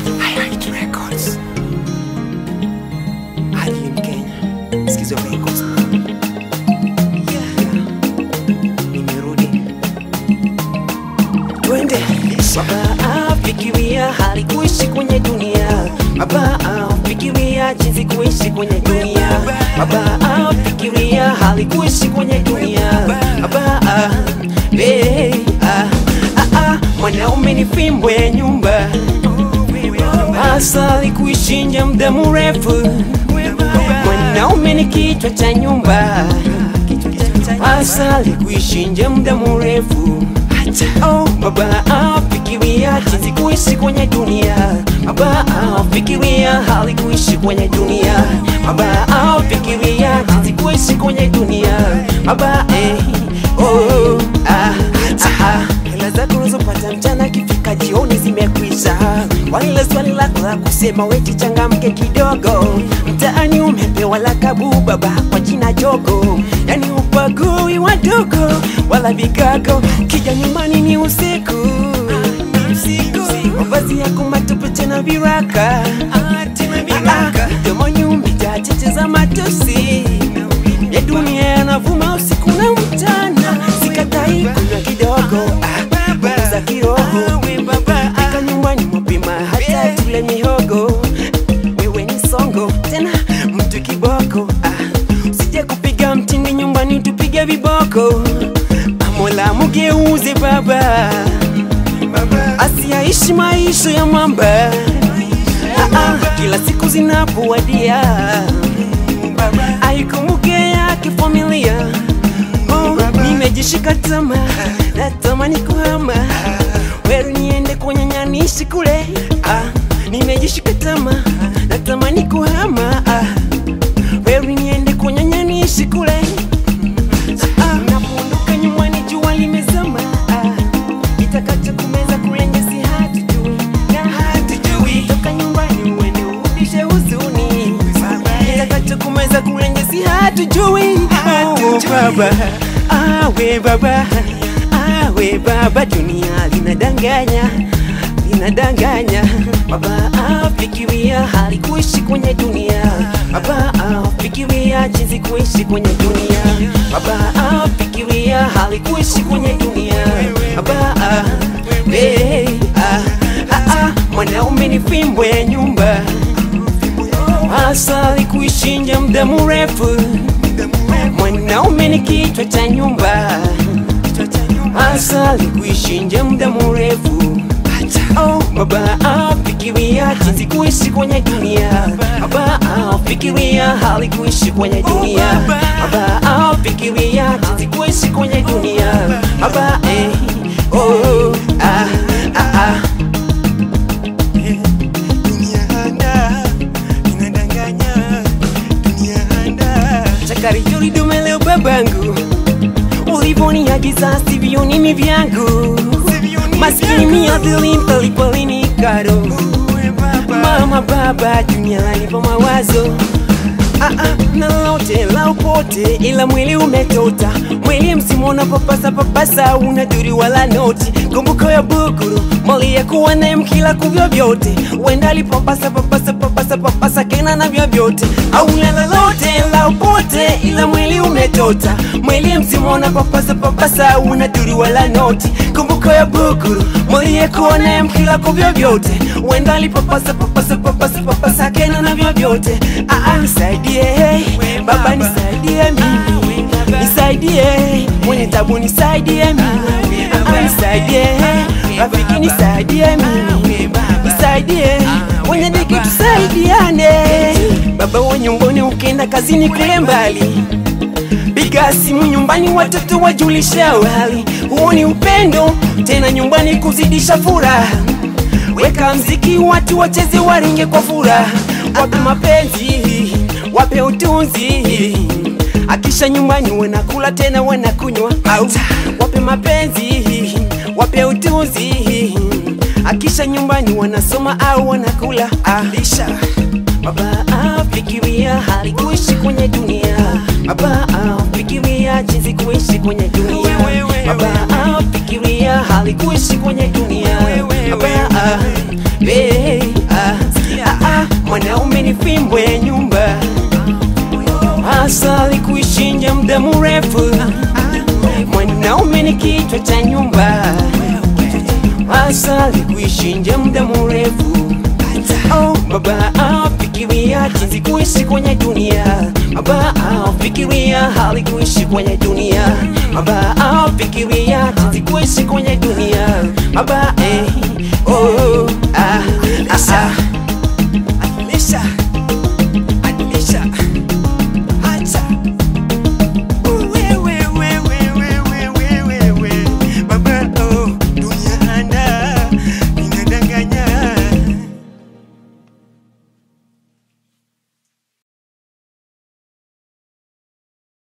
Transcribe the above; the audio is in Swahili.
Highlight Records. Alien Kenya. Skizo Records. Yeah. Nimerudi. Twende. Baba fikiria hali kuishi kwenye dunia. Baba fikiria jinsi kuishi kwenye dunia. Baba fikiria hali kuishi kwenye dunia. Baba hey, ah, ah, ah, mwanaume ni fimbo ya nyumba, asali kuishi nje muda mrefu. Mwanaume ni kichwa cha nyumba, asali kuishi nje muda mrefu. Oh, baba fikiria jinsi kuishi kwenye dunia. Baba fikiria hali kuishi kwenye dunia. Baba fikiria jinsi kuishi kwenye dunia. Baba eh, oh, ah, ah, ah. Hela zako unazopata mchana kifika jioni zimekwisha. Kwa ile swali lako la kusema weti changamke kidogo, mtaani umepewa lakabu baba kwa jina jogo, yani upagui wadogo wala vigago, kija nyumbani ni usiku mavazi yako matupu tena viraka domoni umejaa cheche za matusi ya dunia yanavuma usiku na mchana, sikatai kunywa kidogo ah, punguza kiroho fika nyumbani mapema hata tule mihogo wewe ni songo tena mtu kiboko ah, usije kupiga mtindi nyumbani tupige viboko Mola mugeuze baba asiyaishi maisha ya mamba ah, ah, kila siku zinapowadia aikumbuke yake familia oh, nimejishika tama natamani kuhama weru niende kwenye nyanishi kule ah, nimejishika tama natamani kuhama ah, weru niende kwenye nyanishi kule ah, napoondoka nyumbani jua limezama ah, itakacho kumeza kule nyasi hatujui na hatujui toka nyumbani uende urudishe huzuni itakacho kumeza kule nyasi hatujui oh, baba awe baba awe baba dunia linadanganya linadanganya baba afikiria hali kuishi kwenye dunia baba afikiria jinsi kuishi kwenye dunia baba afikiria hali kuishi kwenye dunia baba hey, ah, ah, ah, mwanaume ni fimbo ya nyumba asali kuishi nje muda mrefu mwanaume ni kichwa cha nyumba asali kuishi nje muda mrefu Oh, baba afikiria jinsi kuishi kwenye dunia baba afikiria hali kuishi kwenye dunia baba afikiria jinsi kuishi kwenye dunia baba eh, oh, ah, ah, ah. Chakari juri dume leo babangu Ulivoniagiza sivyo nimi vyangu Maskini miadhili mpalipolini karo Mama baba dunia lanipa mawazo Ah, ah, na lote la upote ila mwili umetota mwili msimu unapapasa papasa unaduri wala noti kumbuko ya bukuru mali ya kuwa naye mkila kuvyo vyote uenda alipapasa papasa papasa papasa kena na vyo vyote au na lolote la upote ila mwili umetota mwili msimu unapapasa papasa unaduri wala noti kumbuko ya bukuru mali ya kuwa naye mkila kuvyo vyote uenda alipapasa papasa papasa papasa kena na vyo vyote ah, ah, nisaidie baba nisaidie mimi nisaidie mwenye tabu nisaidie mimi ah, nisaidie rafiki nisaidie mimi nisaidie mwenye diki tusaidiane baba wa nyumbani ukienda kazini kule mbali piga simu nyumbani watoto wajulisha hali huo ni upendo tena nyumbani kuzidisha furaha weka mziki watu wacheze waringe kwa furaha wape mapenzi wape utunzi akisha nyumbani wanakula tena wanakunywa au wape mapenzi wape utunzi akisha nyumbani wanasoma au wanakula alisha baba afikiria hali kuishi kwenye dunia baba afikiria jinsi kuishi kwenye dunia baba afikiria hali kuishi kwenye dunia baba hey, ah, kichwa cha nyumba asali kuishi nje muda mrefu Oh, baba afikiria jinsi kuishi kwenye dunia baba afikiria hali kuishi kwenye dunia baba afikiria jinsi kuishi kwenye dunia baba eh, oh, ah, ah, ah.